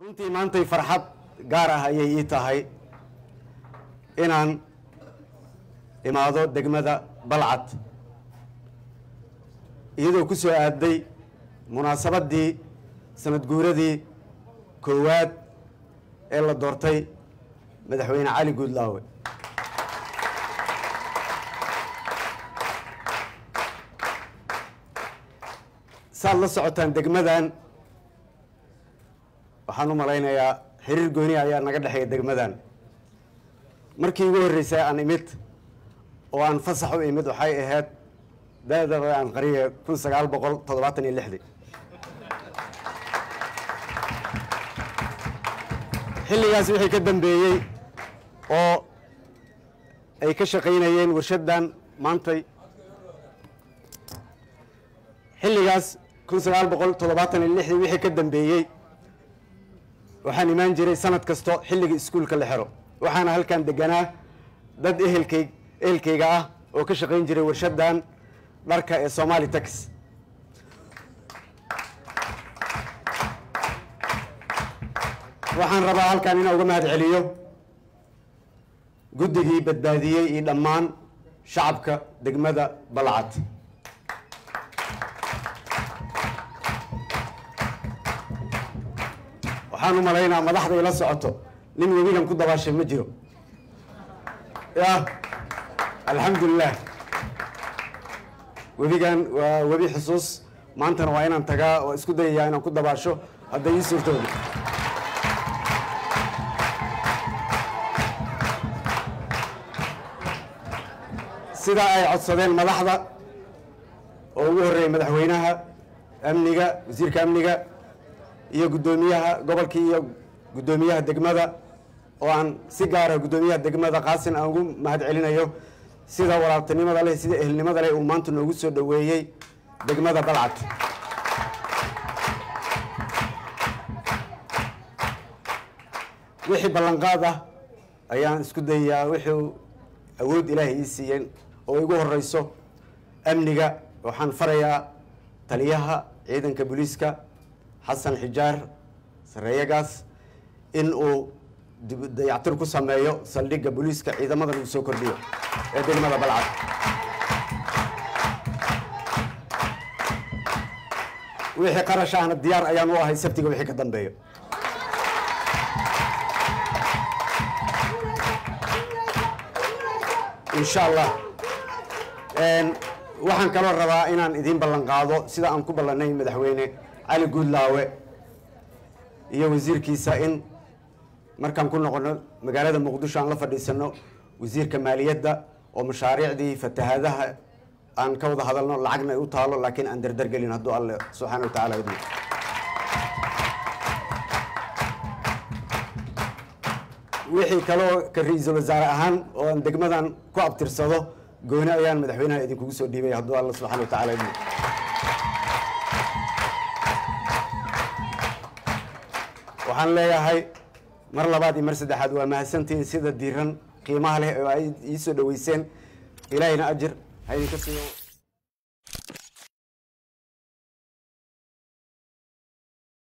runtii maantay farxad gaar ah ayay ii tahay inaan imaado degmada balcad iyadoo ku soo aaday munaasabaddii sanad guuradii koowaad ee la doortay madaxweyne cali guudlaawe saad la socotaan degmadan waxaan u malaynayaa xiriir gooni ayaa naga dhexeeya degmadan markii ugu horreysay aan imid oo aan fasax u imid waxay ahayd da-daba aan qariye kun sagaal boqol toddobaatan iyo lixdii xilligaas wixii ka dambeeyey oo ay ka shaqaynayeen warshaddan maantay xilligaas kun sagaal boqol toddobaatan iyo lixdii wixii ka dambeeyey waxaan imaan jiray sanad kasto xilliga iskuulka la xero waxaana halkan deganaa dad ehelkay ehelkayga ah oo ka shaqayn jiray warshaddan dharka ee somali tax waxaan rabaa halkan inaan uga mahad celiyo guddigii badbaadiyey iyo dhammaan shacabka degmada balcad waxaan u malaynaa madaxda ila socoto nin webigan ku dabaashay ma jiro ya alxamdulilah webigan waa webi xusuus maantana waa inaan tagaa oo isku dayayaa inaan ku dabaasho hadday ii suurtooda sidaa ay codsadeen madaxda oo ugu horreeyay madaxweynaha amniga wasiirka amniga iyo guddoomiyaha gobolkii iyo guddoomiyaha degmada oo aan si gaara guddoomiyaha degmada qaasin aan ugu mahad celinayo sida walaabtinimada leh sida ehelnimada leh uu maanta noogu soo dhoweeyey degmada balcad wixii ballanqaad ah ayaan isku dayayaa wixii awood ilaahay ii siiyeen oo igu horeyso amniga waxaan farayaa taliyaha ciidanka booliiska xasan xijaar sareeyagaas in uu dayactir ku sameeyo saldhigga booliiska ciidamadan uu soo kordhiyo ee degmada balcad wixii qarash ahna diyaar ayaan u ahay sabtiga wixii ka dambeeyo insha allah waxaan kaloo rabaa inaan idiin ballan qaado sida aan ku ballanay madaxweyne cali guudlaawe iyo wasiirkiisa in markaan ku noqono magaalada muqdisho aan la fadhiisano wasiirka maaliyadda oo mashaariicdii fatahaadaha aan ka wada hadalno lacagna ay u taalo laakiin aan dardargelin hadduu alle subxaana wa tacala idmo wixii kaloo ka ra-iisul wasaare ahaan oo aan degmadan ku abtirsado gooni ayaan madaxweynaha idinkugu soo dhiibay hadduu alla subxana wa tacala idmo waxaan leeyahay mar labaad iyo mar saddexaad waa mahadsantihiin sida diiran qiimaha leh oo ay ii soo dhoweyseen ilaahayna ajir ha idinka siiyo